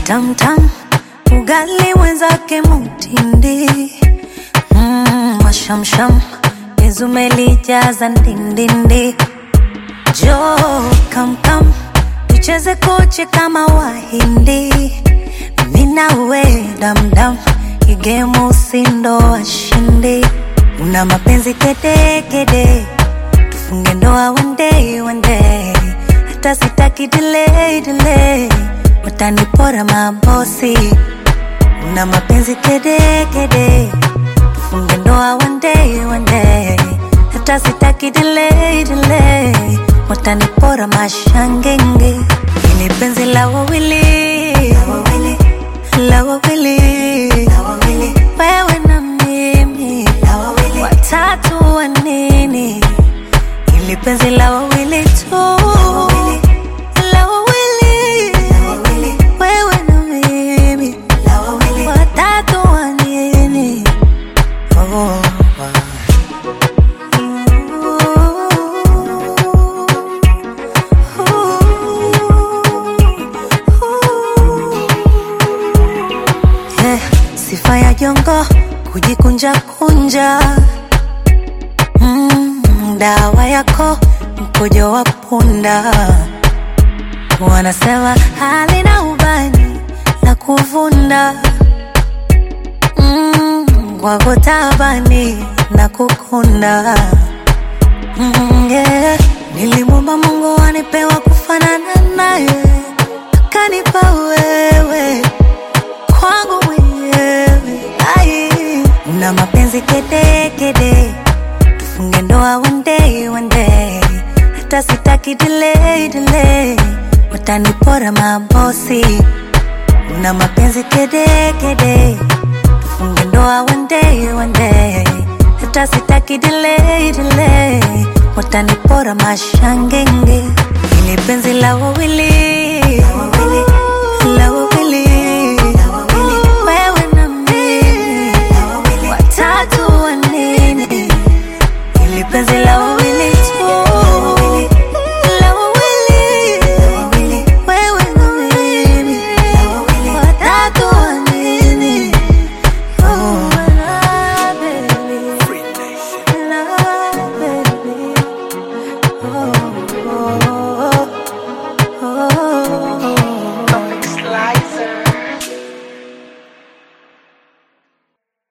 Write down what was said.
tamtam, ugali mwenzake mutindi mm, mashamsham penzi umelijaza ndindindi, jo kamkam tucheze koche kama Wahindi, mimi na we damdam, igemu usindo washindi, una mapenzi kede kede, tufunge ndoa one day one day, hata sitaki delay delay, watanipora mabosi, una mapenzi kede kede, tufunge ndoa one day one day, hata sitaki delay delay, watanipora mashangenge, ini penzi la wawili la wawili wewe na mimi watatu wa nini ili penzi la wawili tu la wawili wewe na mimi watatu wa nini oh. Yeah, sifa ya jongo kujikunja kunja mm, dawa yako mkojo wa punda wanasema halina ubani la kuvunda mm, kwako tabani na kukunda mm, yeah. nilimwomba Mungu anipewa kufanana naye akanipa wewe kwangu mwenyewe ai una mapenzi kede kede tufunge ndoa one day one day hata sitaki delay delay watanipora mabosi una mapenzi kede kede tufunge ndoa one day one day hata sitaki delay delay watanipora mashangenge ili penzi la wawili la wawili wewe na mimi watatu wa nini ili penzi la wawili